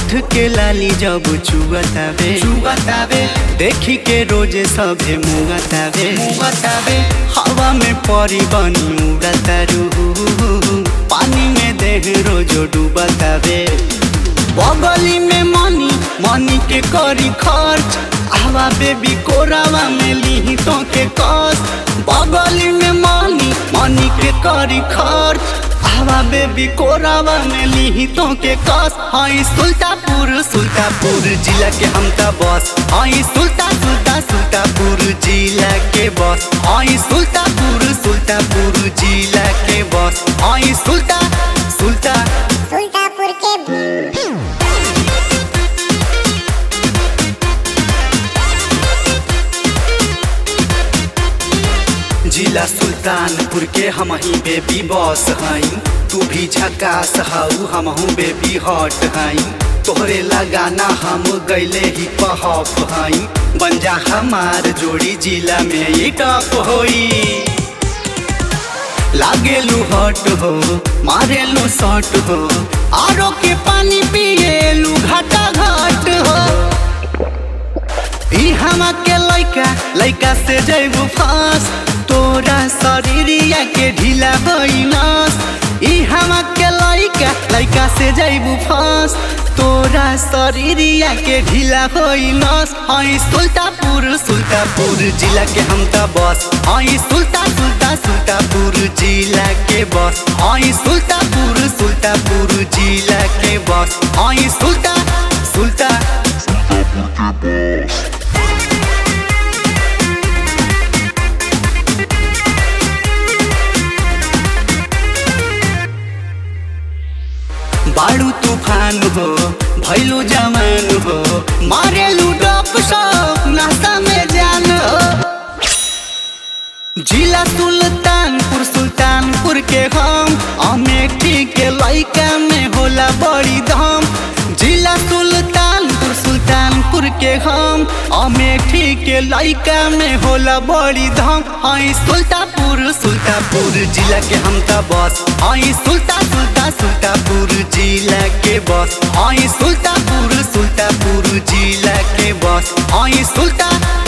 ओठ के लाली जब चुगतावे चुगतावे देखी के रोजे सभे मुगतावे मुगतावे हवा में परी बनी उड़तारू पानी में देह रोजो डूबतावे बगली में मनी मनी के करी खर्च आवा बेबी कोरावा में ली तो के कस बगली में मनी मनी के करी खर्च आवा बेबी कोरावा में ली तो के कस हई सुल्तापुर सुल्तापुर जिला के हम त बस हई सुल्ता सुल्ता सुल्तापुर जिला के बस हई सुल्तापुर सुल्तापुर जिला के बस हई सुल्ता सुल्ता सुल्तापुर के जिला सुल्तानपुर के हम ही बेबी बॉस हई तू भी झकास हाउ हम हूँ बेबी हॉट हई तोहरे लगाना हम गैले ही पहप हई बन जा हमार जोड़ी जिला में ये टॉप होई लागेलू हॉट हो मारेलू शॉट हो आरो के पानी पिएलू घाटा घाट हो ई हमा के लइका लइका से जैबू फांस तोरा शरीरिया के ढीला होइनस ई हमा के लइका लइका से जैबू फांस तोरा शरीरिया के ढीला होइनस हई सुल्तापुर सुल्तापुर जिला के हम त बस हई सुल्ता सुल्ता सुल्तापुर जिला के बस हई सुल्तापुर सुल्तापुर जिला के बस हई सुल्ता सुल्ता बाड़ू तूफान हो भैलू जमान हो मारेलू डप सब नाश्ता में जान हो जिला सुल्तानपुर सुल्तानपुर के हम अमेठी के लइका में होला बड़ी धाम जिला सुल्तानपुर सुल्तानपुर के हम अमेठी के लइका में होला बड़ी धाम हई सुल्तापुर सुल्तापुर जिला के हम त बस हई सुल्ता सुल्ता सुल्तापुर जिला के बस हई सुल्तापुर सुल्तापुर जिला के बस हई सुल्ता